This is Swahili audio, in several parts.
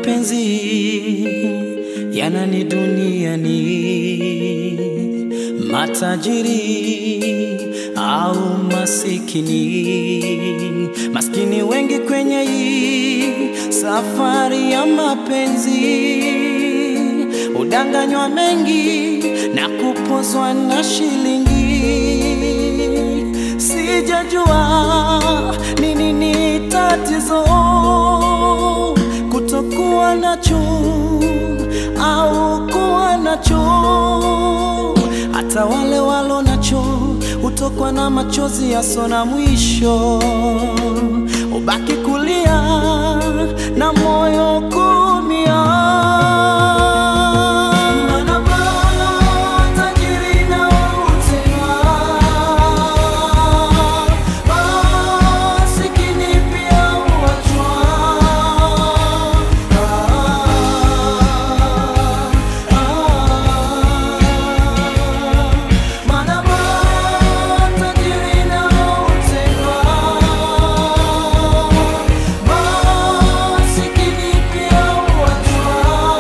mapenzi yanani duniani, matajiri au masikini, maskini wengi kwenye hii safari ya mapenzi, udanganywa mengi na kupozwa na shilingi. Sijajua ni nini tatizo kutokuwa nacho au kuwa nacho. Hata wale walo nacho hutokwa na machozi yaso na mwisho, ubaki kulia na moyo kuumia. Maana matajiri na utema, masikini pia huachwa. Maana matajiri na utema, masikini pia huachwa.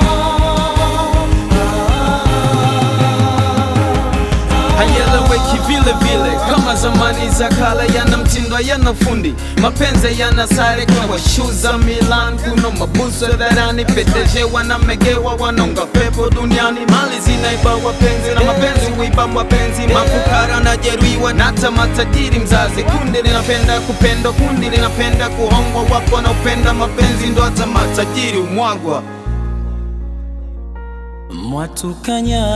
hayeleweki vile vile kama zamani za kale, yana mtindo yana fundi, mapenzi yana sare kwa shu za Milan, kuna mabuso dharani, peteje wanamegewa, wanaunga pepo duniani, mali zinaiba wapenzi na mapenzi huiba mapenzi, mafukara na jeruhiwa na hata matajiri mzazi. Kundi linapenda kupendwa, kundi linapenda kuhongwa, wapo wanaopenda mapenzi, ndo hata matajiri umwagwa. Mwatukanya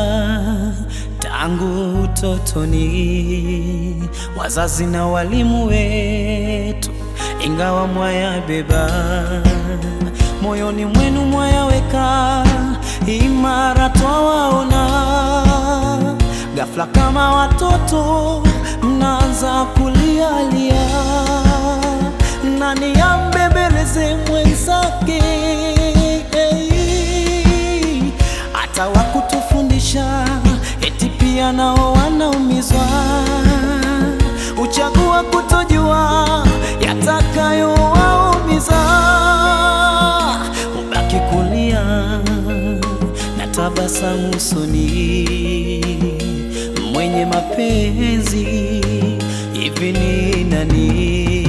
tangu utotoni, wazazi na walimu wetu, ingawa mwayabeba moyoni mwenu, mwayaweka imara, twawaona ghafla kama watoto mnaanza kulialia, nani ambembeleze mwenzake hata wakutufundisha eti pia nao wanaumizwa, uchagua kutojua yatakayowaumiza, ubaki kulia na tabasamu usoni, mwenye mapenzi hivi ni nani?